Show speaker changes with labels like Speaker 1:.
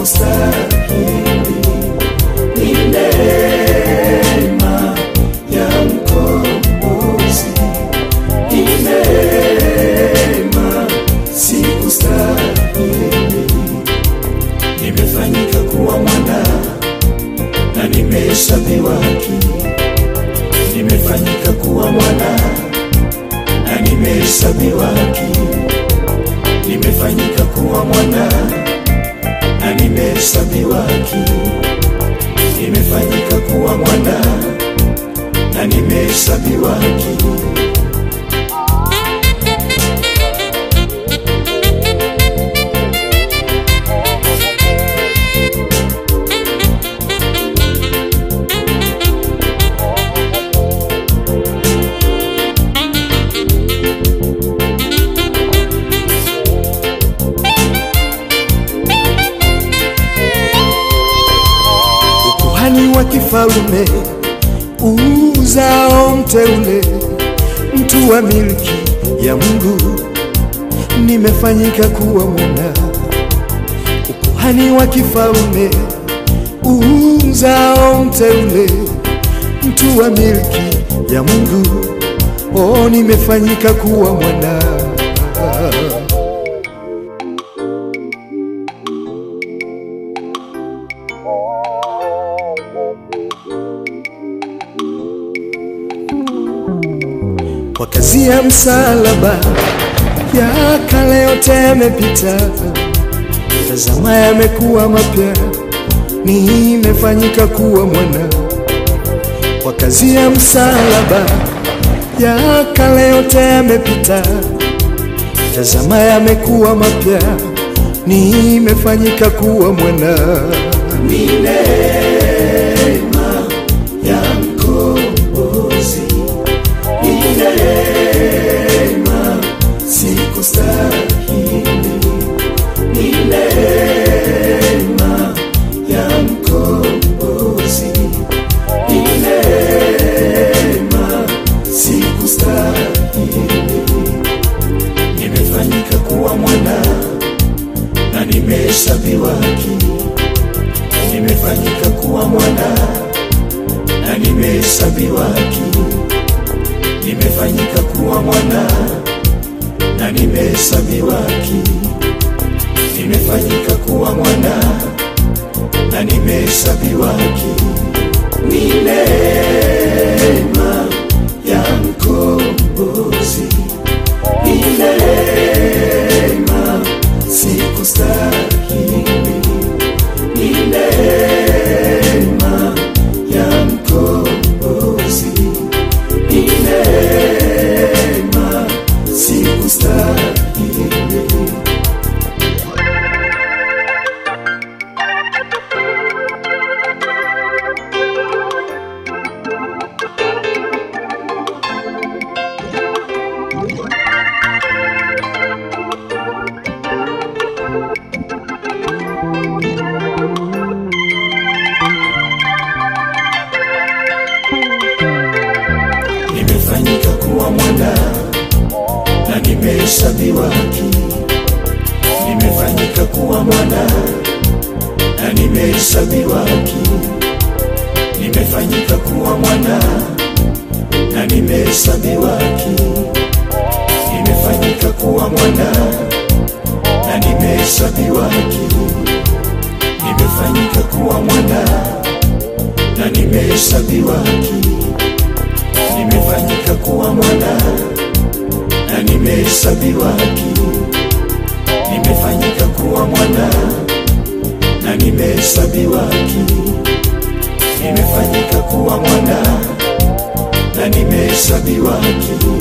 Speaker 1: sikustahili, ni neema ya mkombozi, ni neema, sikustahili, nimefanyika kuwa mwana na nimehesabiwa haki, nimefanyika kuwa mwana na nimehesabiwa haki, nimefanyika kuwa mwana na nimehesabiwa haki, nimefanyika kuwa mwana na nimehesabiwa haki. ukuhani wa kifalume uzao mteule, mtu wa milki ya Mungu, nimefanyika kuwa mwana. Ukuhani wa kifalume uzao mteule, mtu wa milki ya Mungu, oh, nimefanyika kuwa mwana. kwa kazi ya msalaba ya kale yote yamepita, tazama yamekuwa mapya, nimefanyika kuwa mwana. Kwa kazi ya msalaba ya kale yote yamepita, tazama yamekuwa mapya, nimefanyika kuwa mwana. Ni neema ya mkombozi ni neema, sikustahili, ni neema ya mkombozi, ni neema, sikustahili, nimefanyika kuwa mwana na nimehesabiwa haki, nimefanyika kuwa mwana na nimehesabiwa haki nimefanyika kuwa mwana na nimehesabiwa haki, nimefanyika kuwa mwana na nimehesabiwa haki. Ni neema ya mkombozi, ni neema, sikustahili, ni neema ya mkombozi ni neema, sikustahili. nimefanyika kuwa mwana na nimehesabiwa haki, nimefanyika kuwa mwana na nimehesabiwa haki, nimefanyika kuwa mwana na nimehesabiwa haki, nimefanyika kuwa mwana na nimehesabiwa haki, nimefanyika kuwa mwana na nimehesabiwa haki nimefanyika kuwa mwana na nimehesabiwa haki, nimefanyika kuwa mwana na nimehesabiwa haki, nimefanyika kuwa mwana na nimehesabiwa haki,